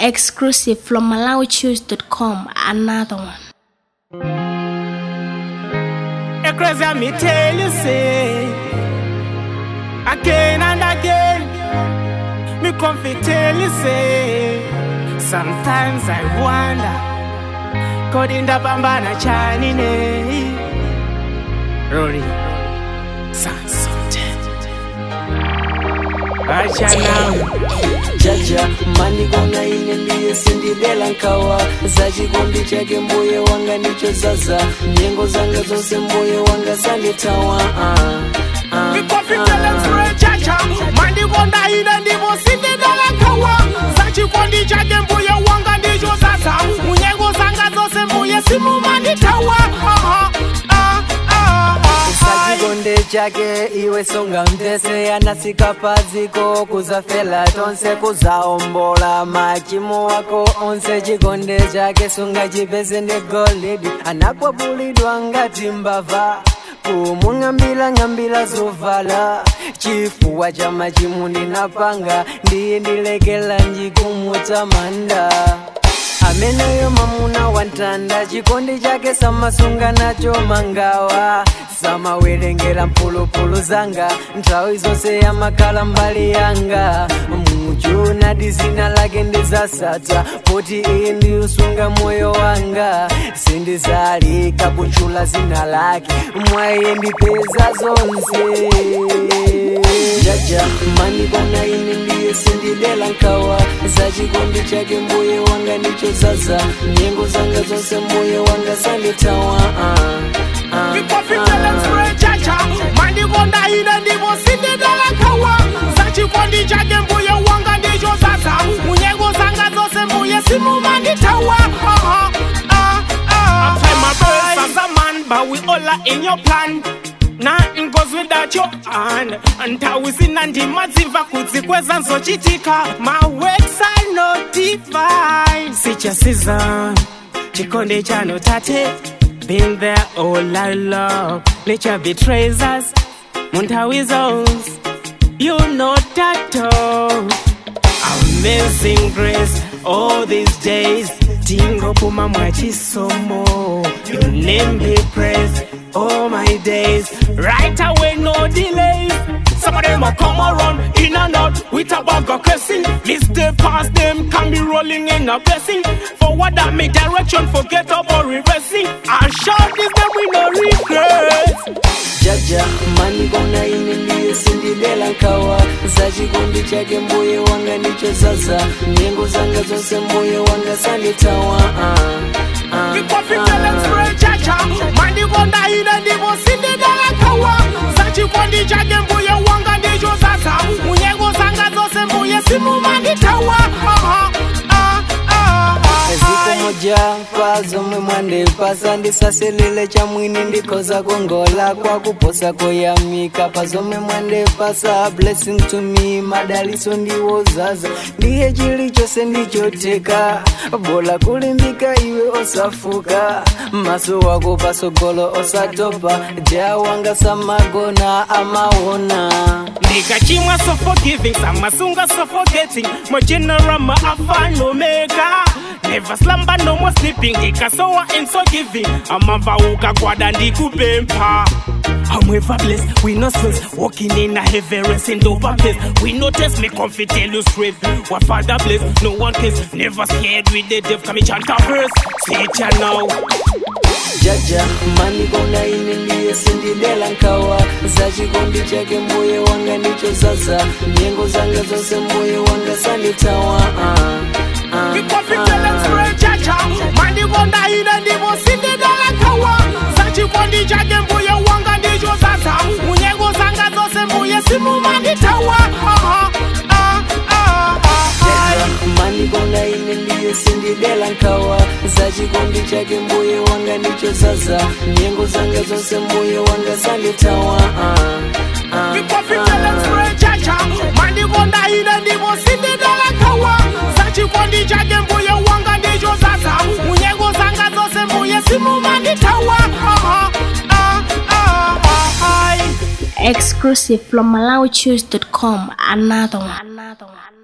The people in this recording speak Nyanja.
Exclusive from MalawiChoose.com. Another one. A crazy me tell you say Again and again Me come fi tell you say Sometimes I wonder Kodinda pambana chani ne Rory Sansote Acha now jaja mandigona ine ndiye sindidela nkawa za chikondi chake mbuye wanga ndicho zaza nyengo zanga zonse mbuye wanga sanditawa ah, ah, Mikofitele ah. mfure chacha Mandikonda ine ndivo sindidalakawa Sachikondi chake mbuye wanga ndicho sasa Munyengo zanga zose mbuye simu manditawa Ah, ah, ah, ah, sachikonde chake iwe songa mtese anasika paziko kuzafela tonse kuzaombola machimo wako onse chikonde chake sunga chipese ndi golidi anakwapulidwa ngati mbava kumung'ambila ng'ambila zovala chifuwa cha machimu ndinapanga ndiye ndilekela njikumutamanda ameneyo mamuna wantanda chikondi chake samasunga nacho mangawa samawerengera mpulupulu zanga nthawi zonse yamakhala mbali yanga muchu nati zina lake ndizasata poti iye ndiusunga moyo wanga sindizalika kutchula zina lake mwa iye ndipeza zonse jaja mandikona ine ndiye sindidela nkawa za chikondi chake mbuye wanga ndicho zaza nyengo zanga zonse mbuye wanga sanditawa ah, ah, Mikofitele ah. mfure chacha Mandikonda ine ndivo sindidalakawa Sachikondi chake mbuye wanga ndicho sasa Munyengo zanga zose mbuye simu manditawa Ah, ah, ah, I my birth as a man But we all are in your plan Nothing goes without your hand ntawizina ndima dzimva kudzikweza nzochitika my works are not divine sichasiza chikonde chano tate been there all I love nature betrays us muntawizos you know that all amazing grace all these days tingopuma mwachisomo your name be praised all my days right away no delays some of them will come around in and out with a bag of cursing list the past them can be rolling in a blessing forward and make direction forget about reversing and shout this them we no regret jaja mandikona ine ndiye sindidela nkawa za chikondi chake mbuye wanga ndicho zaza nyengo zanga zonse mbuye wanga sanditawa ah, ah, Mikofitele ah. mfure chacha Mandikonda ine ndivo sindidalakawa Sachikondi chake mbuye wanga ndicho sasa Munyengo zanga zose mbuye simu manditawa Ah, ah, ah, ah, ziko ah. moja pa zomwe mwandipasa ndisasilile cha mwini ndikhoza kongola kwa kuposa koyamika pa zomwe mwandipasa blessing to me madaliso ndiwozaza ndiye chilichonse ndichoteka bola kulimbika iwe osafuka maso wako pasogolo osatopa jawanga samagona amaona ndikachimwa so forgiving samasunga so forgetting mo general ma alpha and omega never slumber no more sleeping ndikasowa and so giving amava ukagwada ndikupempha I'm ever blessed, we no stress Walking in a heavy rest in over place We no test, me comfy tell you straight What father bless, no one kiss Never scared with the deaf, come and chant a verse Say it ya now jaja mandikona ine ndiye sindidela nkawa za chikondi chake mbuye wanga ndicho zaza nyengo zanga zonse mbuye wanga sanditawa ah, ah, Mikofitele ah. mfure chacha Mandikonda ine ndivo sindidalakawa Sachikondi chake mbuye wanga ndicho sasa Munyengo zanga zose mbuye simu manditawa Ah, ah, ah, ah, ah. mandikona ine ndiye sindidela nkawa za chikondi chake mbuye wanga ndicho zaza nyengo zanga zonse mbuye wanga sanditawa ah, ah, Mikofitele ah. mfure chacha Mandikonda ine ndivo sindidalakawa Sachikondi chake mbuye wanga ndicho sasa Munyengo zanga zose mbuye simu manditawa Ah, ah, ah, ah, ah. Exclusive from MalawiChoose.com. Another one. Another one.